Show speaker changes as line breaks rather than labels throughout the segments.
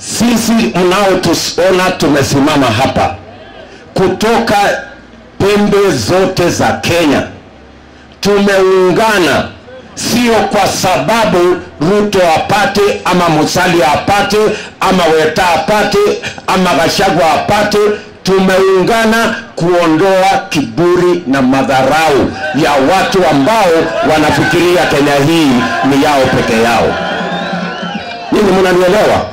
sisi mnaotuona tumesimama hapa kutoka pembe zote za Kenya tumeungana, sio kwa sababu Ruto apate ama Musalia apate ama Weta apate ama Gachagua apate. Tumeungana kuondoa kiburi na madharau ya watu ambao wanafikiria Kenya hii ni yao peke yao. Ninyi mnanielewa?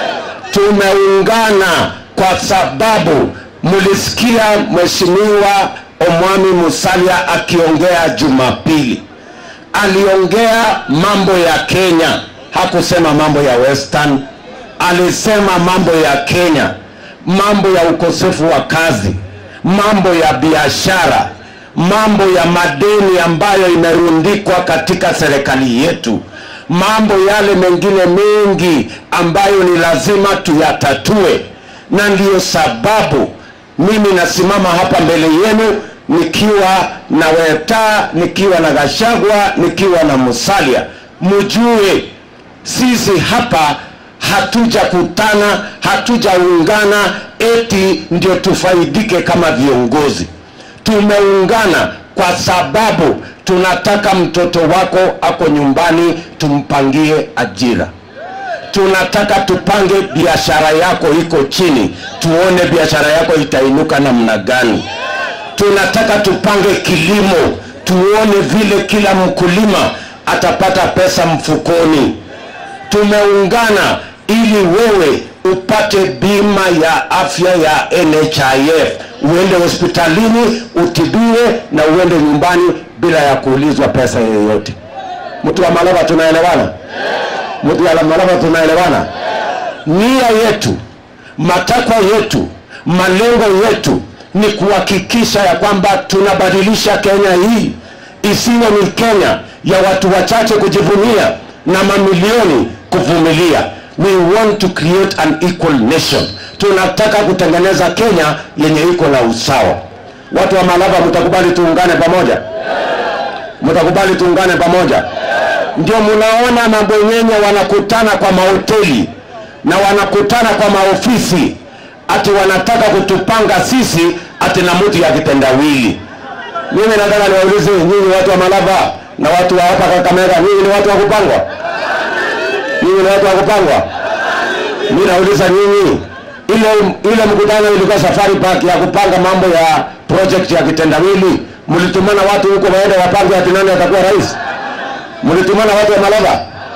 Tumeungana kwa sababu mlisikia Mheshimiwa Omwami Musalia akiongea Jumapili, aliongea mambo ya Kenya, hakusema mambo ya Western. Alisema mambo ya Kenya, mambo ya ukosefu wa kazi, mambo ya biashara, mambo ya madeni ambayo imerundikwa katika serikali yetu, mambo yale mengine mengi ambayo ni lazima tuyatatue, na ndiyo sababu mimi nasimama hapa mbele yenu nikiwa na Weta, nikiwa na Gachagua, nikiwa na Musalia. Mjue sisi hapa hatujakutana, hatujaungana eti ndio tufaidike kama viongozi. Tumeungana kwa sababu tunataka mtoto wako ako nyumbani, tumpangie ajira tunataka tupange biashara yako iko chini, tuone biashara yako itainuka namna gani. Tunataka tupange kilimo, tuone vile kila mkulima atapata pesa mfukoni. Tumeungana ili wewe upate bima ya afya ya NHIF, uende hospitalini utibiwe na uende nyumbani bila ya kuulizwa pesa yoyote. Mtu wa Malava, tunaelewana? Mtu wa Malava, tunaelewana? Nia yetu, matakwa yetu, malengo yetu ni kuhakikisha ya kwamba tunabadilisha Kenya hii isiwe ni Kenya ya watu wachache kujivunia na mamilioni kuvumilia. We want to create an equal nation. Tunataka kutengeneza Kenya yenye iko na usawa. Watu wa Malava, mtakubali tuungane pamoja? Mtakubali tuungane pamoja? Ndio mnaona mabwenyenye wanakutana kwa mahoteli na wanakutana kwa maofisi, ati wanataka kutupanga sisi ati na mtu ya kitendawili. Mimi nataka niwaulize nyinyi watu wa Malava na watu wa hapa Kakamega, nyinyi ni watu wa kupangwa? Nyinyi ni watu wa kupangwa? Mimi nauliza nyinyi, ile ile mkutano ilikuwa safari park ya kupanga mambo ya project ya kitendawili, mlitumana watu huko waende wapange ati nani atakuwa rais? Mlitumana watu wa Malava?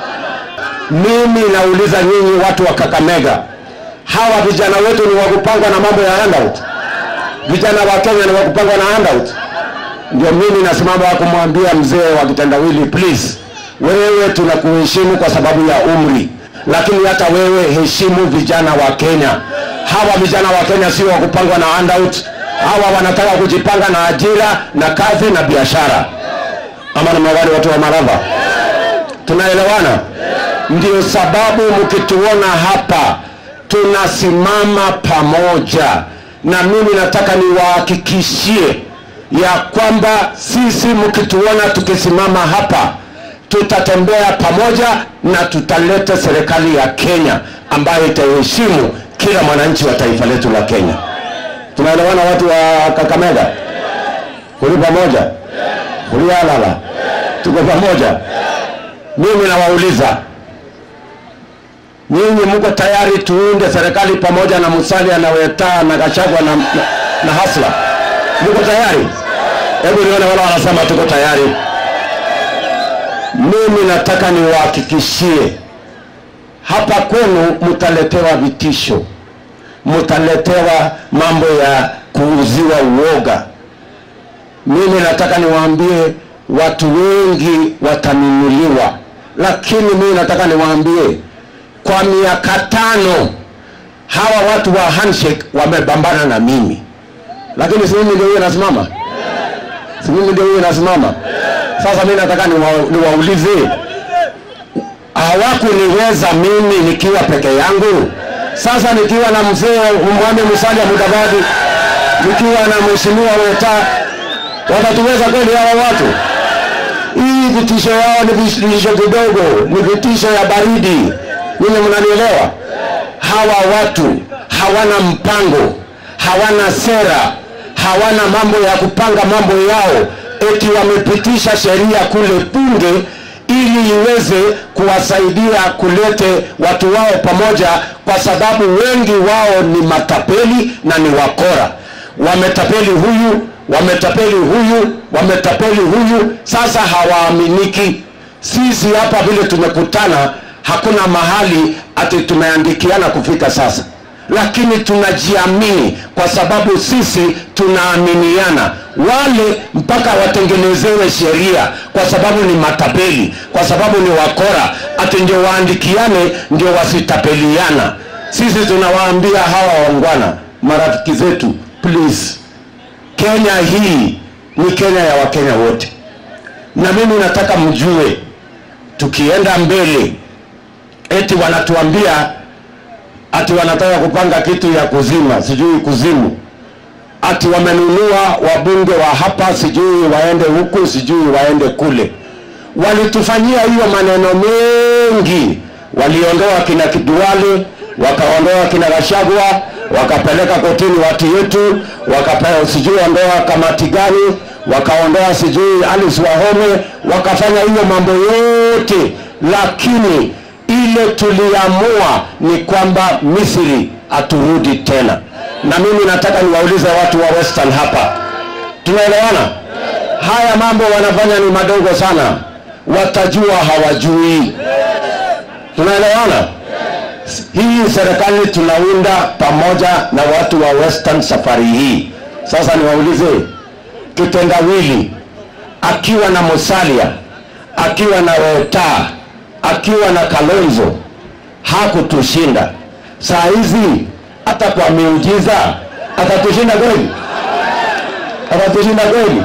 Mimi nauliza nyinyi watu wa Kakamega, hawa vijana wetu ni wa kupangwa na mambo ya handout? Vijana wa Kenya ni wa kupangwa na handout? Ndio mimi nasimama kumwambia mzee wa kitendawili, please, wewe tunakuheshimu kwa sababu ya umri, lakini hata wewe heshimu vijana wa Kenya. Hawa vijana wa Kenya sio wa kupangwa na handout. Hawa wanataka kujipanga na ajira na kazi na biashara. Ama na mawali watu wa Malava, tunaelewana? Ndio sababu mkituona hapa tunasimama pamoja, na mimi nataka niwahakikishie ya kwamba sisi mkituona tukisimama hapa tutatembea pamoja na tutaleta serikali ya Kenya ambayo itaheshimu kila mwananchi wa taifa letu la Kenya. Tunaelewana watu wa Kakamega? Kuli pamoja? Kuli alala? Tuko pamoja? Mimi nawauliza nyinyi, mko tayari tuunde serikali pamoja na Musalia na Weta na Gachagua na, na, na Hasla? Mko tayari? Hebu nione wale wanasema tuko tayari. Mimi nataka niwahakikishie hapa kwenu mtaletewa vitisho, mtaletewa mambo ya kuuziwa uoga. Mimi nataka niwaambie watu wengi watanunuliwa, lakini mimi nataka niwaambie kwa miaka tano hawa watu wa handshake wamebambana na mimi, lakini si mimi ndio huyo nasimama, si mimi ndio huyo nasimama. Sasa mimi nataka niwa- niwaulize, hawakuniweza mimi nikiwa peke yangu. Sasa nikiwa na mzee Mwame Musalia Mudavadi, nikiwa na mheshimiwa Weta, watatuweza kweli hawa watu? Hii vitisho yao ni vitisho kidogo, ni vitisho ya baridi. Ninyi mnanielewa? hawa watu hawana mpango, hawana sera, hawana mambo ya kupanga mambo yao, eti wamepitisha sheria kule bunge ili iweze kuwasaidia kulete watu wao pamoja, kwa sababu wengi wao ni matapeli na ni wakora. Wametapeli huyu, wametapeli huyu, wametapeli huyu, sasa hawaaminiki. Sisi hapa vile tumekutana, hakuna mahali ati tumeandikiana kufika sasa, lakini tunajiamini kwa sababu sisi tunaaminiana. Wale mpaka watengenezewe sheria, kwa sababu ni matapeli, kwa sababu ni wakora, ati ndio waandikiane, ndio wasitapeliana. Sisi tunawaambia hawa wangwana, marafiki zetu, please, Kenya hii ni Kenya ya Wakenya wote, na mimi nataka mjue, tukienda mbele eti wanatuambia ati wanataka kupanga kitu ya kuzima sijui kuzimu ati wamenunua wabunge wa hapa sijui waende huku sijui waende kule walitufanyia hiyo maneno mengi waliondoa kina kiduale wakaondoa kina gashagwa wakapeleka kotini watu yetu wakapewa sijui ondoa kamati gani wakaondoa sijui Alice Wahome wakafanya hiyo mambo yote lakini ile tuliamua ni kwamba Misri aturudi tena. Na mimi nataka niwaulize watu wa Western hapa, tunaelewana? Haya mambo wanafanya ni madogo sana, watajua hawajui. Tunaelewana? Hii serikali tunaunda pamoja na watu wa Western safari hii. Sasa niwaulize, kitendawili akiwa na Musalia, akiwa na Rota, akiwa na Kalonzo hakutushinda. Saa hizi hata kwa miujiza atatushinda kweli? Atatushinda kweli?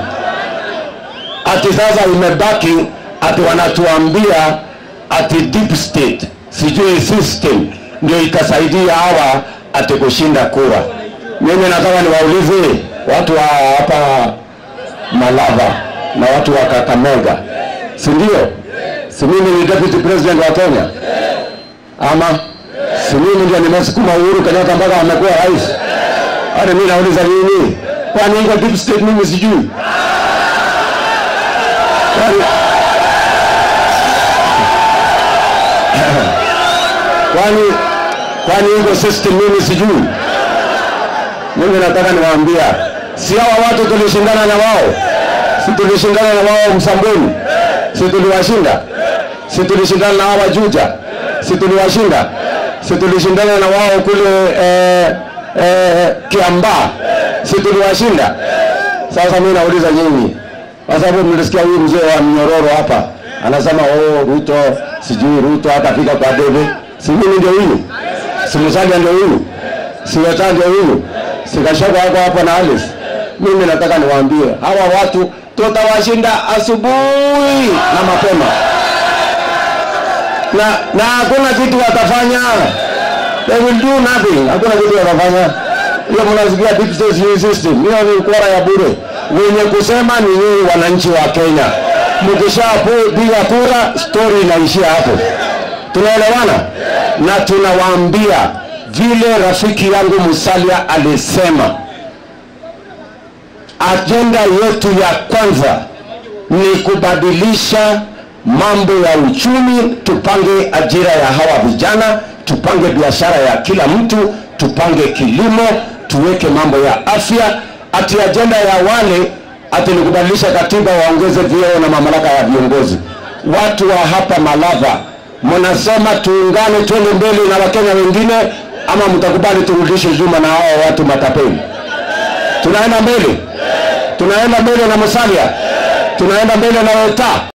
Ati sasa imebaki ati wanatuambia ati deep state sijui system ndio itasaidia hawa ati kushinda kura. Mimi nataka niwaulize watu wa hapa Malava na watu wa Kakamega, si ndio? si mimi ni deputy president wa Kenya ama si mimi ndio nimesukuma Uhuru Kenyatta mpaka amekuwa rais? Hata mimi nauliza nini? Kwani iko deep state mimi sijui? Kwani kwani kwani iko system mimi sijui? Mimi nataka niwaambia, si hawa watu tulishindana na wao, si tulishindana na wao Msambweni, si tuliwashinda si tulishindana na hawa Juja, si tuliwashinda, si tulishindana na wao kule eh, eh, Kiambaa, si tuliwashinda. Sasa mimi nauliza nyinyi, kwa sababu mlisikia huyu mzee wa mnyororo hapa anasema oh, Ruto sijui Ruto hatafika kwa debe. Si mimi ndio huyu, si Musalia ndio huyu, si Weta ndio huyu, si Gachagua hako hapa na Alice. Mimi nataka niwaambie hawa watu tutawashinda asubuhi na mapema na na hakuna kitu watafanya, they will do nothing. Hakuna kitu watafanya. Hiyo mnasikia deep state system, hiyo ni ukora ya bure. Wenye kusema ni nyinyi wananchi wa Kenya. Mkishapiga kura, story inaishia hapo. Tunaelewana? Na tunawaambia vile rafiki yangu Musalia alisema, ajenda yetu ya kwanza ni kubadilisha mambo ya uchumi, tupange ajira ya hawa vijana, tupange biashara ya kila mtu, tupange kilimo, tuweke mambo ya afya. Ati ajenda ya wale ati ni kubadilisha katiba, waongeze vyeo na mamlaka ya viongozi. Watu wa hapa Malava, mnasema tuungane, twende mbele na Wakenya wengine, ama mtakubali turudishe nyuma na hao watu matapeli? Tunaenda mbele, tunaenda mbele na Musalia, tunaenda mbele na Weta.